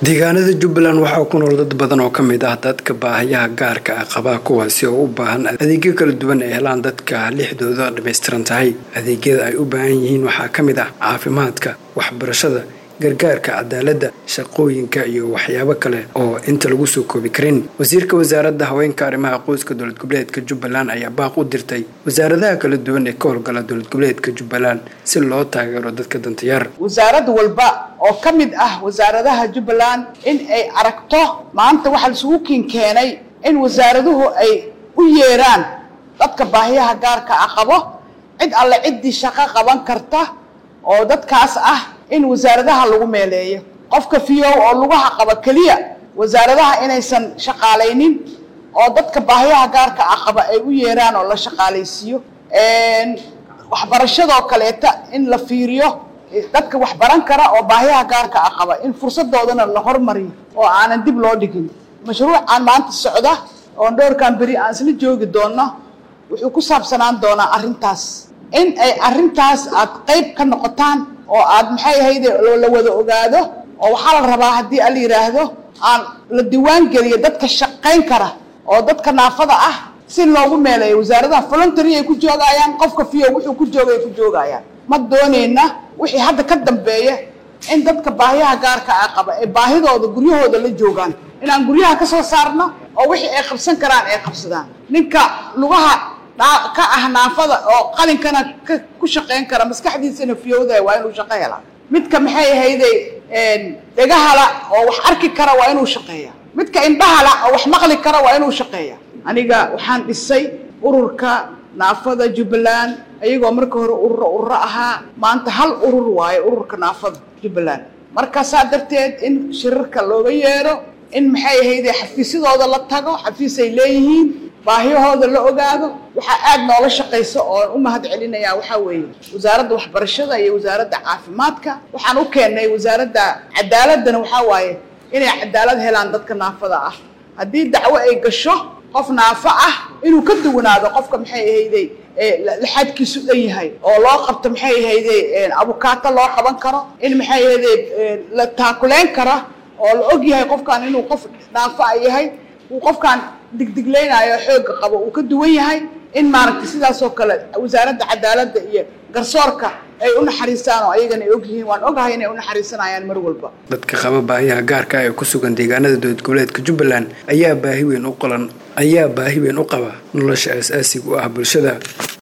deegaanada jubbaland waxaa ku nool dad badan oo ka mid ah dadka baahayaha gaarka ah qabaa kuwaasi oo u baahan adeegyo kala duwan ay helaan dadka lixdooda dhammaystiran tahay adeegyada ay u baahan yihiin waxaa ka mid ah caafimaadka waxbarashada gargaarka cadaaladda shaqooyinka iyo waxyaabo kale oo inta lagu soo koobi karin wasiirka wasaaradda haweenka arrimaha qoyska dowlad goboleedka jubbaland ayaa baaq u dirtay wasaaradaha kala duwan ee ka howlgala dowlad goboleedka jubbaland si loo taageero dadka dantayaar wasaarad walba oo ka mid ah wasaaradaha jubbaland in ay aragto maanta waxaa laisugu kiin keenay in wasaaraduhu ay u yeeraan dadka baahiyaha gaarka ah qabo cid alle ciddii shaqo qaban karta oo dadkaas ah in wasaaradaha lagu meeleeyo qofka fiyow oo lugaha qaba keliya wasaaradaha inaysan shaqaalaynin oo dadka baahiyaha gaarka ah qaba ay u yeeraan oo la shaqaalaysiiyo waxbarashadoo kaleeta in la fiiriyo dadka wax baran kara oo baahiyaha gaarka ah qaba in fursadoodana la hormariyo oo aanan dib loo dhigin mashruucaan maanta socda oon dhowrkan beri aan isla joogi doonno wuxuu ku saabsanaan doonaa arrintaas in ay arrintaas aad qayb ka noqotaan oo aad maxay ahayde la wada ogaado oo waxaa la rabaa haddii ala yidhaahdo aan la diwaan geliyo dadka shaqayn kara oo dadka naafada ah si loogu meeleeyo wasaaradaha voluntary ay ku joogayaan qofka fiyo wuxuu ku jooga ay ku joogayaan ma doonayna wixii hadda ka dambeeya in dadka baahiyaha gaarka ah qaba ee baahidooda guryahooda la joogaan inaan guryaha ka soo saarno oo wixii ay qabsan karaan ay qabsadaan ninka lugaha ka ah naafada oo qalinkana ku shaqayn kara maskaxdiisana fiyowda waa inuu shaqo helaa midka maxay ahayde dhegahala oo wax arki kara waa inuu shaqeeya midka indhahala oo wax maqli kara waa inuu shaqeeya aniga waxaan dhisay ururka naafada jubbaland ayagoo marka hore ururo ururo ahaa maanta hal urur waayo ururka naafada jubbaland markaasaa darteed in shirarka looga yeero in maxay ahayde xafiisyadooda la tago xafiis ay leeyihiin baahiyahooda la ogaado waxaa aada noola shaqaysa oon u mahad celinayaa waxaa weeye wasaaradda waxbarashada iyo wasaaradda caafimaadka waxaan u keennay wasaaradda cadaaladdana waxaa waaye inay cadaalad helaan dadka naafada ah haddii dacwo ay gasho qof naafo ah inuu ka duwanaado qofka maxay ahayday laxadkiisu dhan yahay oo loo qabto maxay ahayday abukaato loo qaban karo in maxay ahayday la taakuleyn kara oo la og yahay qofkan inuu qof naafo a yahay uu qofkaan digdiglaynayo xooga qabo uu ka duwan yahay in maaragtay sidaasoo kale wasaaradda cadaaladda iyo garsoorka ay u naxariistaan oo ayagana ay ogyihiin waan ogahay inay u naxariisanayaan mar walba dadka qaba baahiyaha gaarka ah ee ku sugan deegaanada dowlad goboleedka jubbaland ayaa baahi weyn u qolan ayaa baahi weyn u qaba nolosha aas-aasiga u ah bulshada